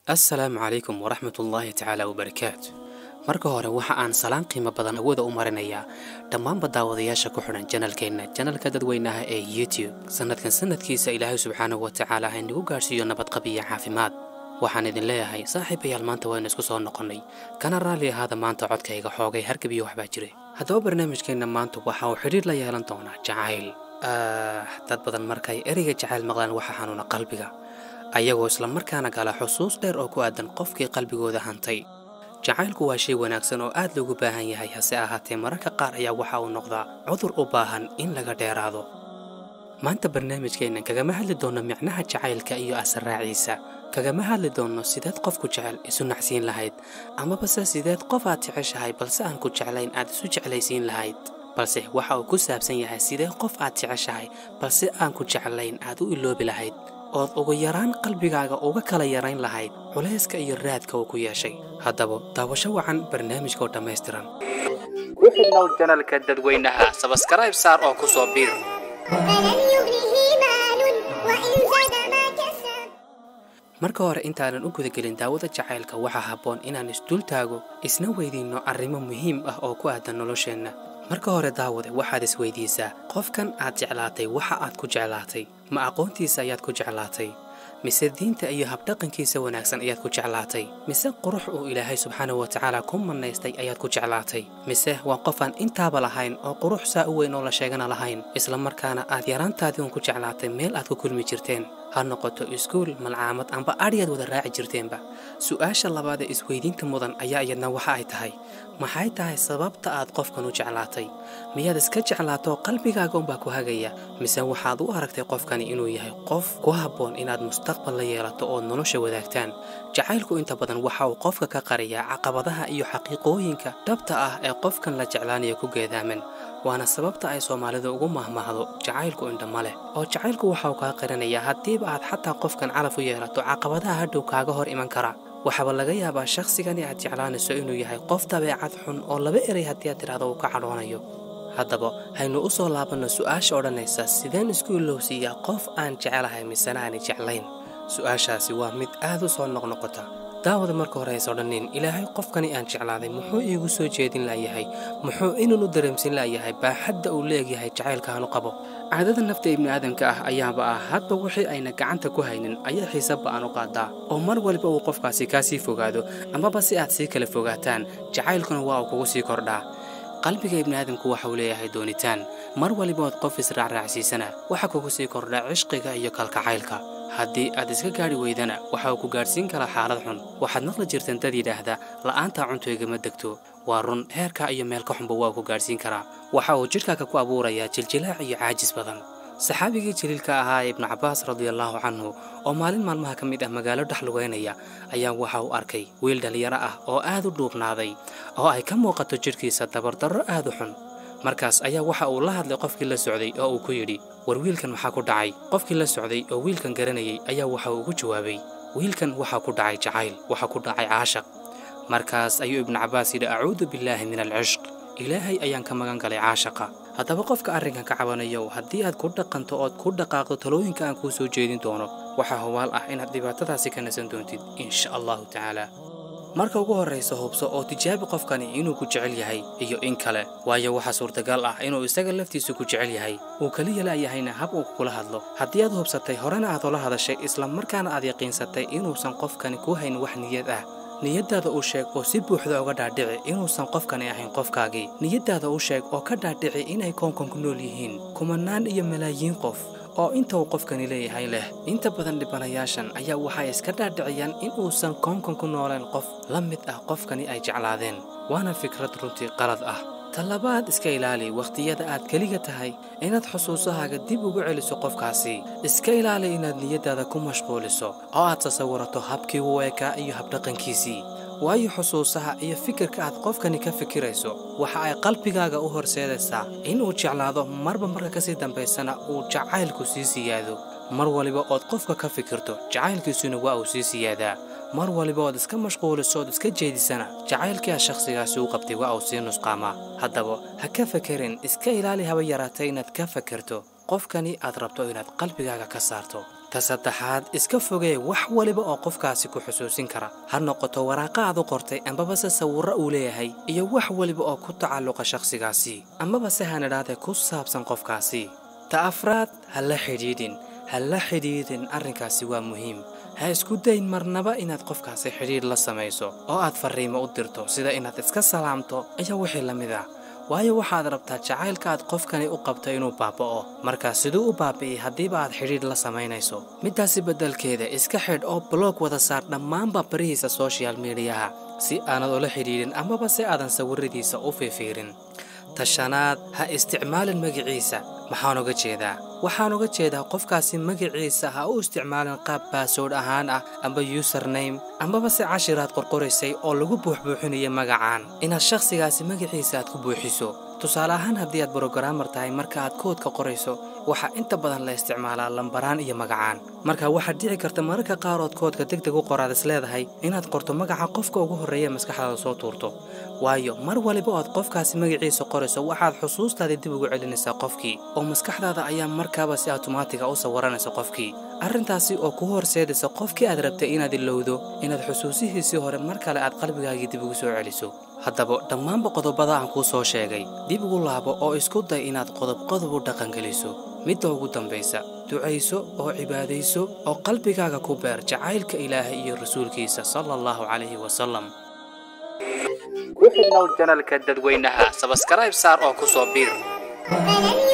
assalaamu calaykum waraxmat ullaahi tacaala wabarakaatu marka hore waxa aan salaan qiimo badan awooda u marinayaa dhammaanba daawadayaasha ku xidhan janalkeenna janalka dadweynaha ee youtube sannadkan sanadkiisa ilaahay subxaanahu wa tacaala ha inagu gaadhsiiyo nabadqab iyo caafimaad waxaan idin leeyahay saaxiibayaal maanta waynu isku soo noqonnay kana raalli ahaada maanta codkayga xoogay hargab iyo waxbaa jire haddaba barnaamijkeenna maanta waxa uu xidhiir la yeelan doonaa jacayl dad badan markay ereyga jacayl maqlaan waxa xanuuna qalbiga ayagoo islamarkaana gala xusuus dheer oo ku aadan qofkii qalbigooda hantay jacaylku waa shay wanaagsan oo aad loogu baahan yahay hase ahaatee mararka qaar ayaa waxa uu noqdaa cudur u baahan in laga dheeraado maanta barnaamijkeennan kagama hadli doonno micnaha jacaylka iyo asarraaciisa kagama hadli doonno sideed qofku jecel isu nacsiin lahayd amabase sideed qof aad jeceshahay balse aan ku jeclayn aad isu jeclaysiin lahayd balse waxa uu ku saabsan yahay sidee qof aad jeceshahay balse aan ku jeclayn aad u iloobi lahayd ood ugu yaraan qalbigaaga uga kala yarayn lahayd culayska iyo raadka uu ku yeeshay haddaba daawasho wacan barnaamijkoo dhammaystiran ku xidhnow janalka dadweynaha sabaskarayb saar oo ku soo biir فلن يغنه مال وإن زاد ما كسب marka hore intaanan u gudagelin daawada jacaylka waxaa habboon inaan isdul taago isna weydiinno arrimo muhiim ah oo ku aadan nolosheenna marka hore daawade waxaad isweydiisaa qofkan aad jeclaatay waxa aad ku jeclaatay ma aqoontiisa ayaad ku jeclaatay mise diinta iyo habdhaqankiisa wanaagsan ayaad ku jeclaatay mise qurux uu ilaahay subxaanahu wa tacaala ku mannaystay ayaad ku jeclaatay mise waa qof aan intaaba lahayn oo qurux saa u weyn oo la sheegana lahayn islamarkaana aad yaraantaadii uun ku jeclaatay meel aad ku kulmi jirteen ha noqoto iskuul malcaamad amba adhiyaad wada raaci jirteenba su-aasha labaad ee isweydiinta mudan ayaa iyadna waxa ay tahay maxay tahay sababta aad qofkan u jeclaatay miyaad iska jeclaatoo qalbigaaga unbaa ku hagaya mise waxaad u aragtay qofkani inuu yahay qof ku habboon inaad mustaqbal la yeelato ood nolosha wadaagtaan jacaylku inta badan waxa uu qofka ka qariyaa caqabadaha iyo xaqiiqooyinka dhabta ah ee qofkan la jeclaanaya ku geedaaman waana sababta ay soomaalidu ugu mahmahdo jacaylku indha ma leh oo jacaylku waxa uu kaa qarinayaa haddiiba aad xataa qofkan calaf u yeelato caqabadaha hadhow kaaga hor iman kara waxaaba laga yaabaa shakhsigani aad jeclaanayso inuu yahay qof dabeecad xun oo laba erey haddii aad tidhahdo uu ka cadhoonayo haddaba haynu u soo laabanno su'aasha odhanaysa sideen isku ilowsiiyaa qof aan jecelahay misena aanay jeclayn su-aashaasi waa mid aad u soo noqnoqota daawada marka hore hays odhanin ilaahay qofkani aan jeclaaday muxuu iigu soo jeedin laayahay muxuu inuunu dareemsin laayahay baaxadda uu leegyahay jacaylkaanu qabo caadada nafta ibni aadamka ah ayaaba ah hadba wixii ayna gacanta ku haynin ayaa xiisaba aan u qaadaa oo mar waliba uu qofkaasi kaa sii fogaado amaba si aad sii kala fogaataan jacaylkuna waa uu kugu sii kordhaa qalbiga ibni aadamku waxa uu leeyahay doonitaan mar waliba ood qof israacraacsiisana waxa kugu sii kordha cishqiga iyo kalkacaylka haddii aad iska gaadhi weydana waxa uu ku gaadhsiin karaa xaalad xun waxaad maqli jirteen dad yidhaahda la'aantaa cunto igama degto waa run heerka iyo meelka xunba waa ku gaadhsiin karaa waxa uu jidhkaaga ku abuurayaa jiljilaac iyo caajis badan saxaabigii jaliilka ahaa ee ibnu cabbaas radiallaahu canhu oo maalin maalmaha ka mid ah magaalo dhex lugeynaya ayaa waxa uu arkay wiil dhallinyaro ah oo aad u dhuubnaaday oo ay ka muuqato jidhkiisa dabardarro aad u xun markaas ayaa waxa uu la hadlay qofkii la socday oo uu ku yidhi war wiilkan maxaa ku dhacay qofkii la socday oo wiilkan garanayay ayaa waxa uu ugu jawaabay wiilkan waxaa ku dhacay jacayl waxaa ku dhacay caashaq markaas ayuu ibnu cabbaas yidhi acuudu billaahi min alcishq ilaahay ayaan ka magan galay caashaqa haddaba qofka arrinkan ka cabanayow haddii aad ku dhaqanto ood ku dhaqaaqdo talooyinka aan kuu soo jeedin doono waxaa hubaal ah inaad dhibaatadaasi ka nasan doontid insha allahu tacaala marka ugu horraysa hubso oo tijaabi qofkani inuu ku jecel yahay iyo in kale waayo waxaa suurtagal ah inuu isaga laftiisu ku jecel yahay uu keliya laayahayna hab uu kugula hadlo haddii aad hubsatay horena aad ula hadashay isla markaana aad yaqiinsatay inuusan qofkani ku hayn wax niyad ah niyaddaada u sheeg oo si buuxda uga dhaadhici inuusan qofkani ahayn qofkaagii niyaddaada u sheeg oo ka dhaadhici inay koonkan ku nool yihiin kumanaan iyo malaayiin qof oo inta uu qofkani leeyahay leh inta badan dhibanayaashan ayaa waxay iska dhaadhiciyaan in uusan koonkan ku nooleen qof la mid ah qofkani ay jeclaadeen waana fikrad runtii qalad ah talabaad iska ilaali wakhtiyada aad keliga tahay inaad xusuusahaaga dib ugu celiso qofkaasi iska ilaali inaad niyaddaada ku mashquuliso oo aad tasawirato habkii u eekaa iyo habdhaqankiisii waayo xusuusaha iyo fikirka aad qofkani ka fikirayso waxa ay qalbigaaga u horseedaysaa inuu jeclaado marba marka kasii dambaysana uu jacaylku sii siyaado mar waliba ood qofka ka fikirto jacaylkiisuna waa uu sii siyaadaa mar waliba ood iska mashquuliso ood iska jeedisana jacaylkii aad shakhsigaasi u qabtay waa uu sii nusqaamaa haddaba ha ka fakerin iska ilaali haba yaraatay inaad ka fakerto qofkani aad rabto inaad qalbigaaga ka saarto ta saddexaad iska fogee wax waliba oo qofkaasi ku xusuusin kara ha noqoto waraaqa aad u qortay ambabase sawirro uu leeyahay iyo wax waliba oo ku tacalluqa shakhsigaasi amaba se hanidhaadee ku saabsan qofkaasi ta afraad ha la xidhiidhin ha la xidhiidhin arrinkaasi waa muhiim ha isku dayn marnaba inaad qofkaasi xidhiidh la samayso oo aad farriimo u dirto sida inaad iska salaamto iyo wixii la mid ah waayo waxaad rabtaa jacaylka aad qofkani u qabto inuu baaba'o markaa siduu u baabi'iyey haddiiba aad xidhiidh la samaynayso middaasi beddelkeeda iska xidh oo bloog wada saar dhammaanba barihiisa soshal midiyaha si aanad ula xidhiidhin amaba si aadan sawiradiisa u fiifiirin tashanaad ha isticmaalin magiciisa maxaan uga jeedaa waxaan uga jeedaa qofkaasi magaciisa ha u isticmaalin qaab baasoodh ahaan ah amba username ambaba se cashiraad qorqoraysay oo lagu buuxbuuxinayo magacaan inaad shakhsigaasi magaciisa aad ku buuxiso tusaale ahaan haddii aad brogaraamar tahay marka aad koodka qorayso waxaa inta badan la isticmaalaa lambaraan iyo magacaan marka waxaad dhici karta mararka qaarood koodka deg deg u qoraad is leedahay inaad qorto magaca qofka ugu horreeya maskaxdaada soo tuurto waayo mar waliba oad qofkaasi magaciisa qorayso waxaad xusuustaadii dib ugu celinaysaa qofkii oo maskaxdaada ayaa markaaba si awtomaatiga u sawaranaysa qofkii arrintaasi oo kuu horseedaysa qofkii aad rabtay inaad ilowdo inaad xusuusihiisii hore mar kale aad qalbigaagii dib ugu soo celiso haddaba dhammaanba qodobada aan kuu soo sheegay dib ugu laabo oo isku day inaad qodob qodob u dhaqangeliso midda ugu dambaysa ducayso oo cibaadayso oo qalbigaaga ku beer jacaylka ilaahay iyo rasuulkiisa sala allahu calayhi wasalam ku xidhnow janalka dadweynaha sabaskarayb saar oo ku soo biir فلن